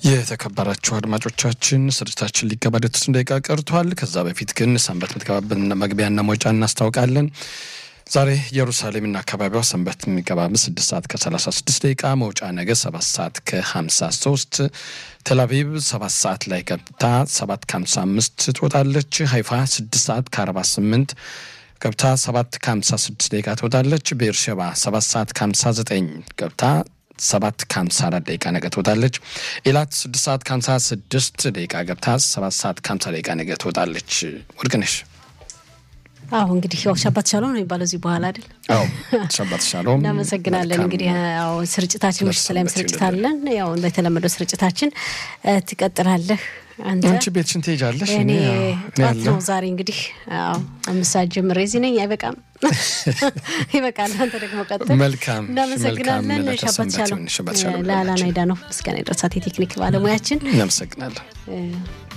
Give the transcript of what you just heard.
የተከበራችሁ አድማጮቻችን ስርጭታችን ሊገባደድ ስድስት ደቂቃ ቀርቷል። ከዛ በፊት ግን ሰንበት የምትገባበትን መግቢያና መውጫ እናስታውቃለን። ዛሬ ኢየሩሳሌምና አካባቢዋ ሰንበት የሚገባበት ስድስት ሰዓት ከሰላሳ ስድስት ደቂቃ መውጫ ነገ ሰባት ሰዓት ከሀምሳ ሶስት ቴልአቪቭ ሰባት ሰዓት ላይ ገብታ ሰባት ከሀምሳ አምስት ትወጣለች። ሀይፋ ስድስት ሰዓት ከአርባ ስምንት ገብታ ሰባት ከሀምሳ ስድስት ደቂቃ ትወጣለች። ቤርሸባ ሰባት ሰዓት ከሀምሳ ዘጠኝ ገብታ ሰባት ከሀምሳ አራት ደቂቃ ነገ ትወጣለች። ኤላት ስድስት ሰዓት ከሀምሳ ስድስት ደቂቃ ገብታ ሰባት ሰዓት ከሀምሳ ደቂቃ ነገ ትወጣለች። ወርቅነሽ አሁ እንግዲህ ያው ሻባት ሻሎም ነው የሚባለው እዚህ በኋላ አይደል? አዎ ሻባት ሻሎም። እናመሰግናለን። እንግዲህ ያው ስርጭታችን ምሽት ላይም ስርጭት አለን። ያው በተለመደው ስርጭታችን ትቀጥላለህ። አንተ አንቺ ቤትሽን ትሄጃለሽ። እኔ እኔ ያው- እኔ ጠዋት ያለሁ ነው ዛሬ እንግዲህ አዎ አምስት ሰዓት ጀምሬ እዚህ ነኝ። አይበቃም? ይበቃል። አንተ ደግሞ ቀጥል። መልካም እናመሰግናለን። መልካም ሻባት ሰንበት ሻሎም ይሁን። ሻባት ሻሎም ለአላና ለሁላችን። አይዳ ነው ምስጋና የደረሳት የቴክኒክ ባለሙያችን እናመሰግናለን። እ